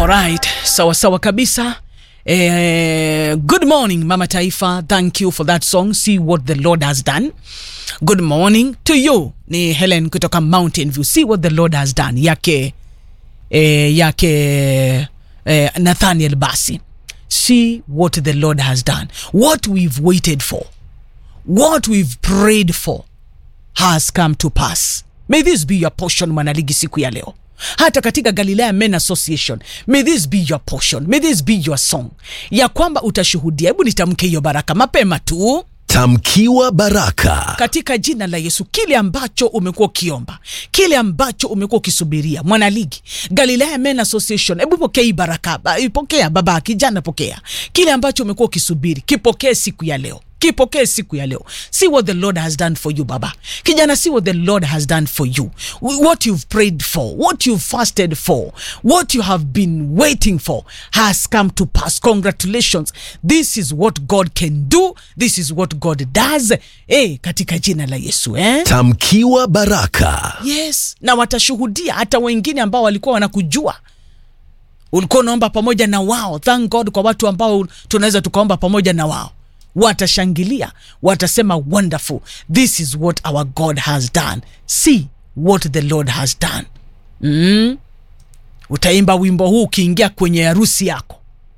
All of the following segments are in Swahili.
Alright, sawa sawa kabisa. Eh, good morning Mama Taifa, thank you for that song. See what the Lord has done. Good morning to you. Ni Helen kutoka Mountain View. See what the Lord has done. Yake eh, yake eh, Nathaniel Basi. See what the Lord has done. What we've waited for. What we've prayed for has come to pass. May this be your portion mwanaligi siku ya leo hata katika Galilea Men Association, may this be your portion, may this be your song, ya kwamba utashuhudia. Hebu nitamke hiyo baraka mapema tu Tamkiwa baraka. katika jina la Yesu, kile ambacho umekuwa ukiomba, kile ambacho umekuwa ukisubiria, mwanaligi Galilea Men Association, hebu pokea hii baraka, ba- ipokea baba, kijana, pokea kile ambacho umekuwa ukisubiri, kipokee siku ya leo kipokee siku ya leo. See what the Lord has done for you baba. Kijana, see what the Lord has done for you. What you've prayed for, what you've fasted for, what you have been waiting for has come to pass. Congratulations. This is what God can do. This is what God does. Eh, katika jina la Yesu eh? Tamkiwa baraka. Yes, na watashuhudia hata wengine ambao walikuwa wanakujua ulikuwa unaomba pamoja na wao. Thank God kwa watu ambao tunaweza tukaomba pamoja na wao, watashangilia, watasema wonderful, this is what our God has done, see what the Lord has done. Mm. Utaimba wimbo huu ukiingia kwenye harusi yako,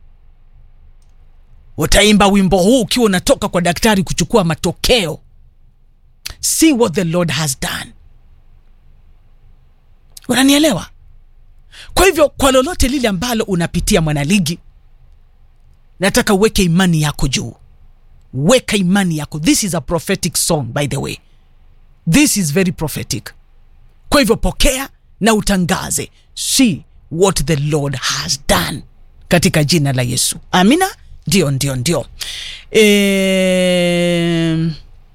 utaimba wimbo huu ukiwa unatoka kwa daktari kuchukua matokeo. See what the Lord has done. Unanielewa? Kwa hivyo kwa lolote lile ambalo unapitia mwanaligi, nataka uweke imani yako juu, weka imani yako. This is a prophetic song by the way, this is very prophetic. Kwa hivyo pokea na utangaze, see what the Lord has done katika jina la Yesu. Amina. Ndio, ndio, ndio. E...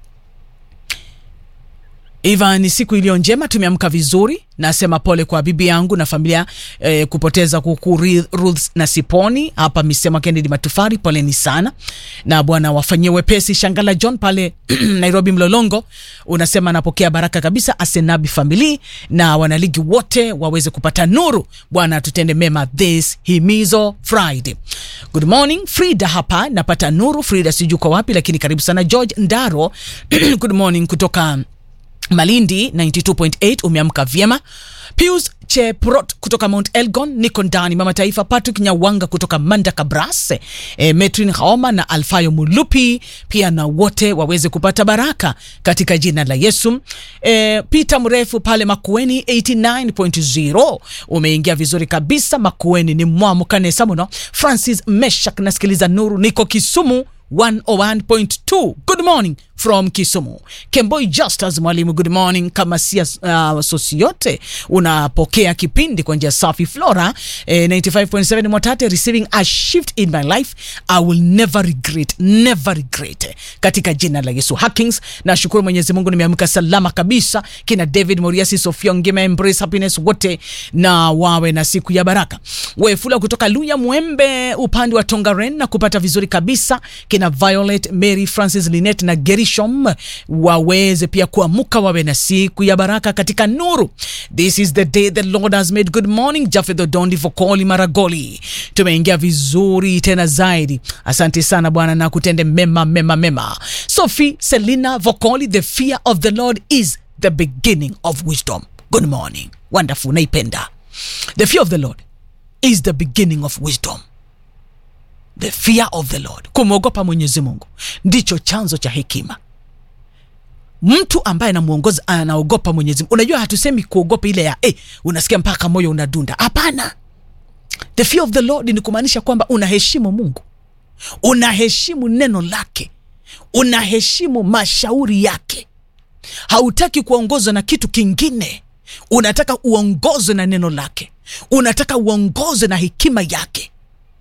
Iva, ni siku iliyo njema, tumeamka vizuri. Nasema pole kwa bibi yangu na familia eh, kupoteza kuku Ri- Ruth na Siponi hapa Misema Kennedy Matufari, poleni sana na Bwana wafanyie wepesi. Shangala John pale Nairobi Mlolongo unasema napokea baraka kabisa, Asenabi famili na wanaligi wote waweze kupata nuru. Bwana tutende mema this himizo Friday. Good morning Frida hapa napata nuru. Frida sijui kwa wapi, lakini karibu sana George Ndaro. Good morning kutoka Malindi 92.8 umeamka vyema. Pius Cheprot kutoka Mount Elgon niko ndani. Mama Taifa Patrick Nyawanga kutoka Manda Kabras, e, Metrin Haoma na Alfayo Mulupi pia na wote waweze kupata baraka katika jina la Yesu. E, Peter Mrefu pale Makueni 89.0 umeingia vizuri kabisa. Makueni ni mwamkanesa muno. Francis Meshak nasikiliza nuru, niko Kisumu 101.2 good morning from Kisumu. Kemboi Justus mwalimu, good morning. Kama si uh, sosi yote unapokea kipindi kwa njia safi. Flora eh, 95.7 Mwatate receiving a shift in my life I will never regret, never regret katika jina la Yesu. Hackings, nashukuru Mwenyezi Mungu nimeamka salama kabisa. Kina David Moriasi, Sofia Ngima, Embrace Happiness wote na wawe na siku ya baraka. Wefula kutoka Luya Mwembe upande wa Tongaren na kupata vizuri kabisa. Kina Violet, Mary, Francis, Linet na Gerishom waweze pia kuamuka wawe na siku ya baraka katika nuru. This is the day the Lord has made. Good morning Jafedho Dondi Vokoli Maragoli, tumeingia vizuri tena zaidi. Asante sana Bwana na kutende mema mema mema. Sophie Selina Vokoli, the fear of the Lord is the beginning of wisdom. Good morning, wonderful, naipenda. The fear of the Lord is the beginning of wisdom. The fear of the Lord, kumwogopa Mwenyezi Mungu ndicho chanzo cha hekima. Mtu ambaye anamuongoza anaogopa Mwenyezi Mungu. Unajua, hatusemi kuogopa ile ya eh, unasikia mpaka moyo unadunda. Hapana, the fear of the Lord ni kumaanisha kwamba unaheshimu Mungu, unaheshimu neno lake, unaheshimu mashauri yake. Hautaki kuongozwa na kitu kingine, unataka uongozwe na neno lake, unataka uongozwe na hekima yake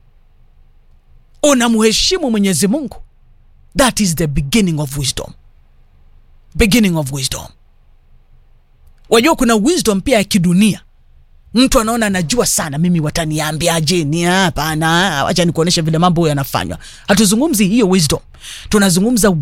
unamheshimu Mwenyezi Mungu. That is the beginning of wisdom, beginning of wisdom. Wajua kuna wisdom pia ya kidunia. Mtu anaona anajua sana, mimi wataniambiaje? Ni hapana, wacha nikuoneshe vile mambo yanafanywa. Hatuzungumzi hiyo wisdom, tunazungumza